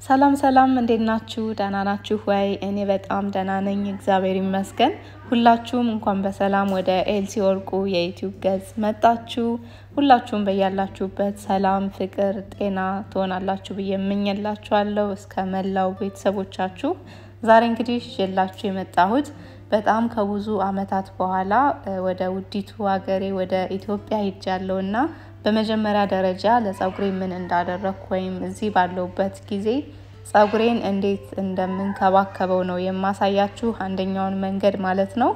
ሰላም ሰላም፣ እንዴት ናችሁ? ደህና ናችሁ ወይ? እኔ በጣም ደህና ነኝ፣ እግዚአብሔር ይመስገን። ሁላችሁም እንኳን በሰላም ወደ ኤልሲ ወርቁ የዩቲዩብ ገጽ መጣችሁ። ሁላችሁም በያላችሁበት ሰላም፣ ፍቅር፣ ጤና ትሆናላችሁ ብዬ እመኝላችኋለሁ እስከ መላው ቤተሰቦቻችሁ። ዛሬ እንግዲህ ይዤላችሁ የመጣሁት በጣም ከብዙ ዓመታት በኋላ ወደ ውዲቱ ሀገሬ ወደ ኢትዮጵያ ሄጃለሁ እና በመጀመሪያ ደረጃ ለጸጉሬ ምን እንዳደረግኩ ወይም እዚህ ባለሁበት ጊዜ ጸጉሬን እንዴት እንደምንከባከበው ነው የማሳያችሁ። አንደኛውን መንገድ ማለት ነው።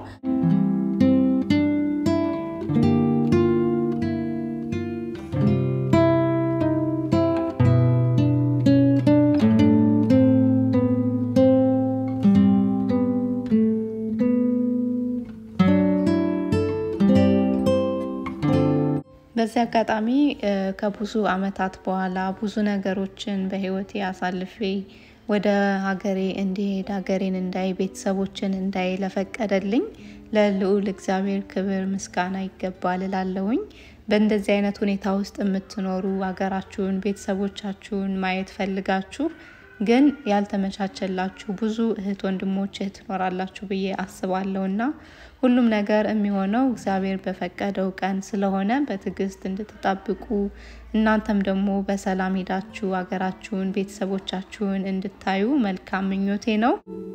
በዚህ አጋጣሚ ከብዙ ዓመታት በኋላ ብዙ ነገሮችን በሕይወቴ አሳልፌ ወደ ሀገሬ እንዲሄድ ሀገሬን እንዳይ ቤተሰቦችን እንዳይ ለፈቀደልኝ ለልዑል እግዚአብሔር ክብር ምስጋና ይገባል እላለሁኝ። በእንደዚህ አይነት ሁኔታ ውስጥ የምትኖሩ ሀገራችሁን ቤተሰቦቻችሁን ማየት ፈልጋችሁ ግን ያልተመቻቸላችሁ ብዙ እህት ወንድሞች እህት ትኖራላችሁ ብዬ አስባለሁ እና ሁሉም ነገር የሚሆነው እግዚአብሔር በፈቀደው ቀን ስለሆነ በትዕግስት እንድትጠብቁ እናንተም ደግሞ በሰላም ሄዳችሁ ሀገራችሁን ቤተሰቦቻችሁን እንድታዩ መልካም ምኞቴ ነው።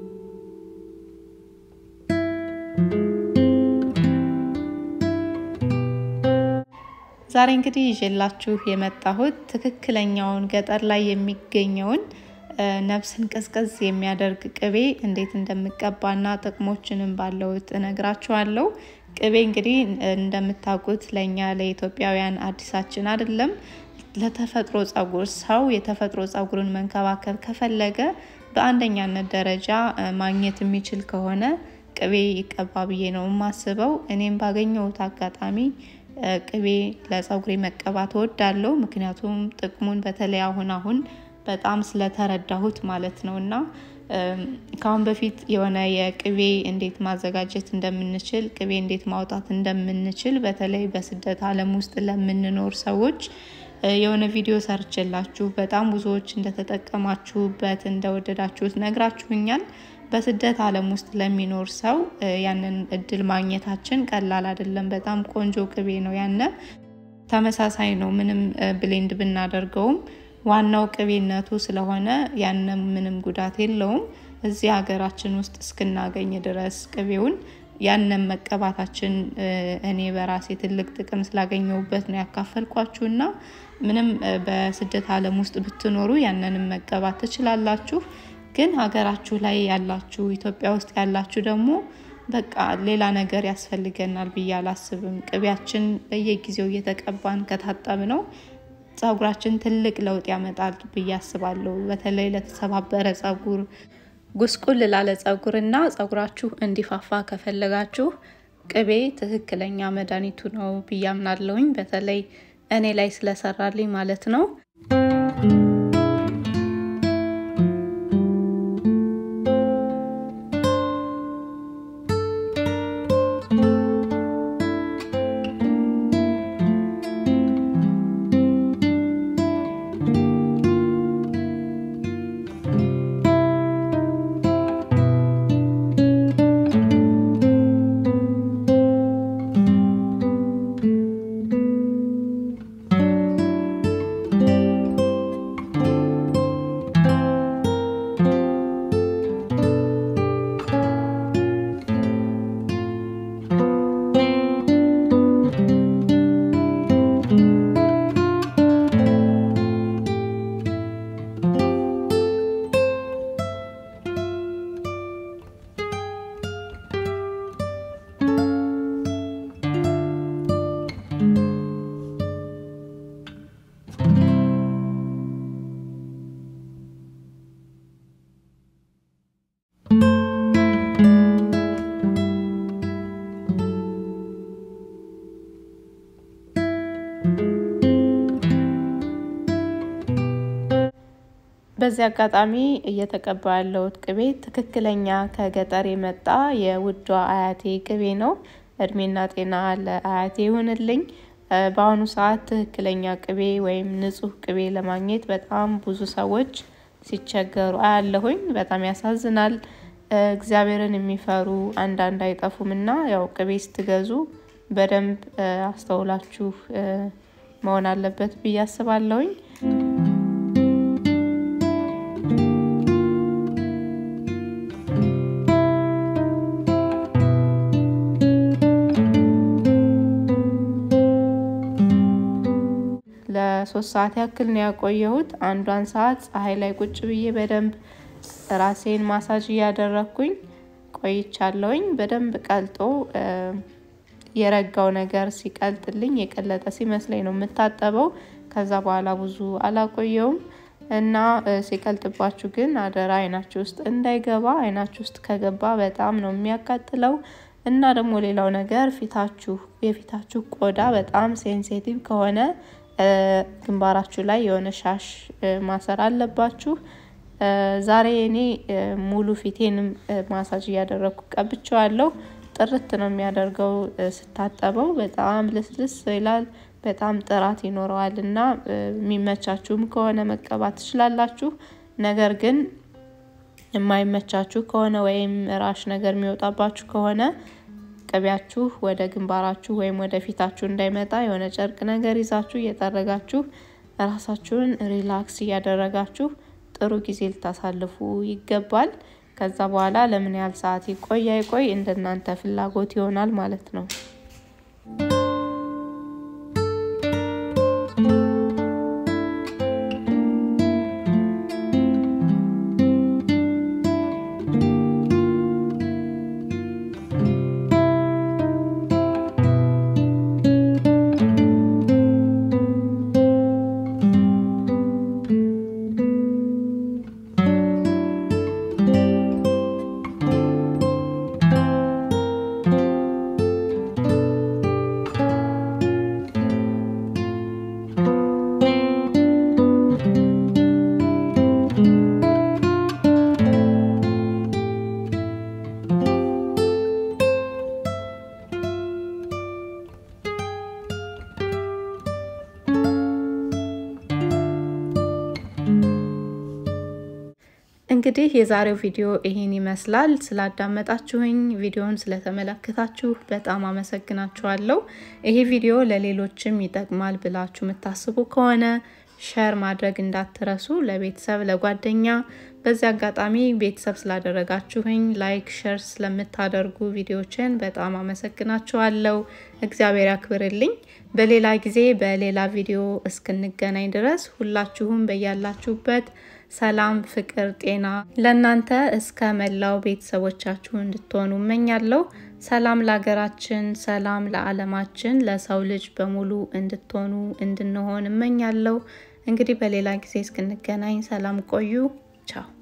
ዛሬ እንግዲህ ይዤላችሁ የመጣሁት ትክክለኛውን ገጠር ላይ የሚገኘውን ነፍስን ቅዝቅዝ የሚያደርግ ቅቤ እንዴት እንደምቀባና ጥቅሞችንም ባለውት እነግራችኋለሁ። ቅቤ እንግዲህ እንደምታውቁት ለእኛ ለኢትዮጵያውያን አዲሳችን አይደለም። ለተፈጥሮ ጸጉር ሰው የተፈጥሮ ጸጉርን መንከባከብ ከፈለገ በአንደኛነት ደረጃ ማግኘት የሚችል ከሆነ ቅቤ ይቀባ ብዬ ነው የማስበው። እኔም ባገኘሁት አጋጣሚ ቅቤ ለጸጉሬ መቀባት እወዳለሁ። ምክንያቱም ጥቅሙን በተለይ አሁን አሁን በጣም ስለተረዳሁት ማለት ነው። እና ከአሁን በፊት የሆነ የቅቤ እንዴት ማዘጋጀት እንደምንችል ቅቤ እንዴት ማውጣት እንደምንችል በተለይ በስደት ዓለም ውስጥ ለምንኖር ሰዎች የሆነ ቪዲዮ ሰርችላችሁ በጣም ብዙዎች እንደተጠቀማችሁበት እንደወደዳችሁት ነግራችሁኛል። በስደት ዓለም ውስጥ ለሚኖር ሰው ያንን እድል ማግኘታችን ቀላል አይደለም። በጣም ቆንጆ ቅቤ ነው። ያነ ተመሳሳይ ነው። ምንም ብሌንድ ብናደርገውም ዋናው ቅቤነቱ ስለሆነ ያንም ምንም ጉዳት የለውም። እዚህ ሀገራችን ውስጥ እስክናገኝ ድረስ ቅቤውን ያንን መቀባታችን እኔ በራሴ ትልቅ ጥቅም ስላገኘሁበት ነው ያካፈልኳችሁና ምንም በስደት ዓለም ውስጥ ብትኖሩ ያንንም መቀባት ትችላላችሁ። ግን ሀገራችሁ ላይ ያላችሁ ኢትዮጵያ ውስጥ ያላችሁ ደግሞ በቃ ሌላ ነገር ያስፈልገናል ብዬ አላስብም። ቅቤያችን በየጊዜው እየተቀባን ከታጠብ ነው ጸጉራችን ትልቅ ለውጥ ያመጣል ብዬ አስባለሁ። በተለይ ለተሰባበረ ጸጉር፣ ጉስቁል ላለ ጸጉር እና ጸጉራችሁ እንዲፋፋ ከፈለጋችሁ ቅቤ ትክክለኛ መድኃኒቱ ነው ብዬ አምናለሁኝ። በተለይ እኔ ላይ ስለሰራልኝ ማለት ነው። በዚህ አጋጣሚ እየተቀባ ያለሁት ቅቤ ትክክለኛ ከገጠር የመጣ የውዷ አያቴ ቅቤ ነው። እድሜና ጤና ለአያቴ ይሁንልኝ። በአሁኑ ሰዓት ትክክለኛ ቅቤ ወይም ንጹህ ቅቤ ለማግኘት በጣም ብዙ ሰዎች ሲቸገሩ አያለሁኝ። በጣም ያሳዝናል። እግዚአብሔርን የሚፈሩ አንዳንድ አይጠፉም እና ያው ቅቤ ስትገዙ በደንብ አስተውላችሁ መሆን አለበት ብዬ አስባለሁኝ። ለሶስት ሰዓት ያክል ነው ያቆየሁት። አንዷን ሰዓት ፀሐይ ላይ ቁጭ ብዬ በደንብ ራሴን ማሳጅ እያደረግኩኝ ቆይቻለሁኝ። በደንብ ቀልጦ የረጋው ነገር ሲቀልጥልኝ የቀለጠ ሲመስለኝ ነው የምታጠበው። ከዛ በኋላ ብዙ አላቆየውም እና ሲቀልጥባችሁ ግን አደራ አይናችሁ ውስጥ እንዳይገባ። አይናችሁ ውስጥ ከገባ በጣም ነው የሚያቃጥለው። እና ደግሞ ሌላው ነገር ፊታችሁ የፊታችሁ ቆዳ በጣም ሴንሲቲቭ ከሆነ ግንባራችሁ ላይ የሆነ ሻሽ ማሰር አለባችሁ። ዛሬ እኔ ሙሉ ፊቴንም ማሳጅ እያደረግኩ ቀብቼዋለሁ። ጥርት ነው የሚያደርገው ስታጠበው፣ በጣም ልስልስ ይላል። በጣም ጥራት ይኖረዋል እና የሚመቻችሁም ከሆነ መቀባት ትችላላችሁ። ነገር ግን የማይመቻችሁ ከሆነ ወይም ራሽ ነገር የሚወጣባችሁ ከሆነ ቅቤያችሁ ወደ ግንባራችሁ ወይም ወደ ፊታችሁ እንዳይመጣ የሆነ ጨርቅ ነገር ይዛችሁ እየጠረጋችሁ ራሳችሁን ሪላክስ እያደረጋችሁ ጥሩ ጊዜ ልታሳልፉ ይገባል። ከዛ በኋላ ለምን ያህል ሰዓት ይቆይ አይቆይ እንደናንተ ፍላጎት ይሆናል ማለት ነው። እንግዲህ የዛሬው ቪዲዮ ይሄን ይመስላል። ስላዳመጣችሁኝ፣ ቪዲዮውን ስለተመለከታችሁ በጣም አመሰግናችኋለሁ። ይሄ ቪዲዮ ለሌሎችም ይጠቅማል ብላችሁ የምታስቡ ከሆነ ሸር ማድረግ እንዳትረሱ፣ ለቤተሰብ ለጓደኛ። በዚህ አጋጣሚ ቤተሰብ ስላደረጋችሁኝ ላይክ፣ ሸር ስለምታደርጉ ቪዲዮችን በጣም አመሰግናችኋለሁ። እግዚአብሔር ያክብርልኝ። በሌላ ጊዜ በሌላ ቪዲዮ እስክንገናኝ ድረስ ሁላችሁም በያላችሁበት ሰላም፣ ፍቅር፣ ጤና ለእናንተ እስከ መላው ቤተሰቦቻችሁ እንድትሆኑ እመኛለሁ። ሰላም ለሀገራችን፣ ሰላም ለዓለማችን፣ ለሰው ልጅ በሙሉ እንድትሆኑ እንድንሆን እመኛለሁ። እንግዲህ በሌላ ጊዜ እስክንገናኝ ሰላም ቆዩ። ቻው